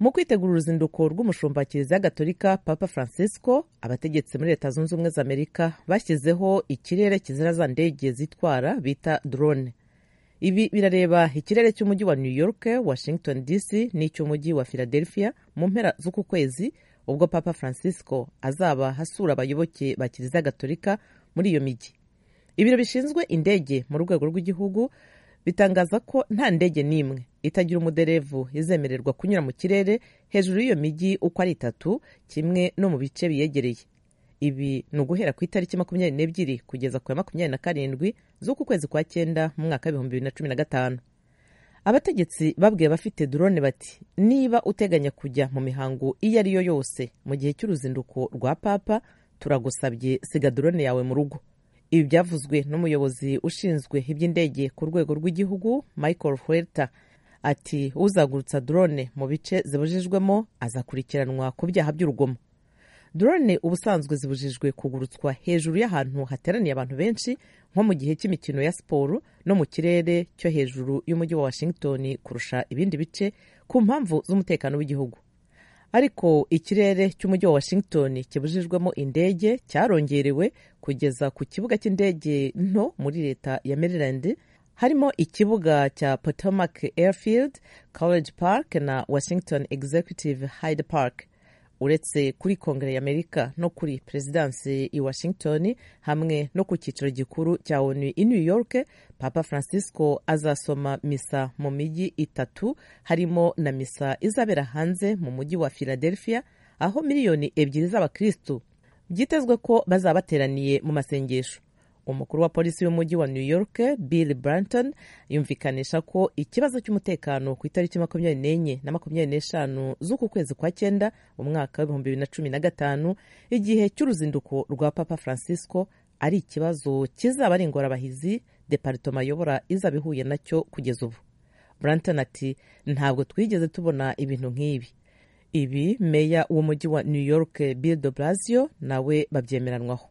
mu kwitegura uruzinduko rw'umushumba kiliziya gatolika papa francisco abategetsi muri leta zunze ubumwe za amerika bashyizeho ikirere kizira za ndege zitwara bita drone ibi birareba ikirere cy'umujyi wa new york washington dc n'icy'umujyi wa philadelphia mu mpera z'uku kwezi ubwo papa francisco azaba hasura abayoboke ba kiliziya gatolika muri iyo mijyi ibiro bishinzwe indege mu rwego rw'igihugu bitangaza ko nta ndege n'imwe itagira umuderevu izemererwa kunyura mu kirere hejuru y'iyo mijyi uko ari itatu kimwe no mu bice biyegereye ibi ni uguhera ku itariki makumyabiri n'ebyiri kugeza ku ya makumyabiri na karindwi z'uku kwezi kwa cyenda mu mwaka w'ibihumbi bibiri na cumi na gatanu abategetsi babwiye abafite drone bati niba uteganya kujya mu mihango iyo ari yo yose mu gihe cy'uruzinduko rwa papa turagusabye siga drone yawe mu rugo ibi byavuzwe n'umuyobozi ushinzwe iby'indege ku rwego rw'igihugu michael huerta ati uzagurutsa drone mu bice zibujijwemo azakurikiranwa ku byaha by'urugomo drone ubusanzwe zibujijwe kugurutswa hejuru y'ahantu hateraniye abantu benshi nko mu gihe cy'imikino ya siporo no mu kirere cyo hejuru y'umujyi wa washington kurusha ibindi bice ku mpamvu z'umutekano w'igihugu ariko ikirere cy'umujyi wa washington kibujijwemo indege cyarongerewe kugeza ku kibuga cy'indege nto muri leta ya maryland harimo ikibuga cya potomac airfield college park na washington executive hyde park uretse kuri kongere y'amerika no kuri perezidansi i washington hamwe no ku cyicaro gikuru cya onu i new york papa francisco azasoma misa mu mijyi itatu harimo na misa izabera hanze mu mujyi wa philadelphia aho miliyoni ebyiri z'abakristu byitezwe ko bazaba bateraniye mu masengesho umukuru wa polisi w'umujyi wa new york bill branton yumvikanisha ko ikibazo cy'umutekano ku itariki makumyabiri n'enye na makumyabiri n'eshanu z'uku kwezi kwa cyenda mu mwaka w'ibihumbi bibiri na cumi na gatanu igihe cy'uruzinduko rwa papa francisco ari ikibazo kizaba ari ingorabahizi deparitoma ayobora izaba ihuye nacyo kugeza ubu branton ati ntabwo twigeze tubona ibintu nk'ibi ibi meya w'umujyi wa new york bill de blasio nawe babyemeranwaho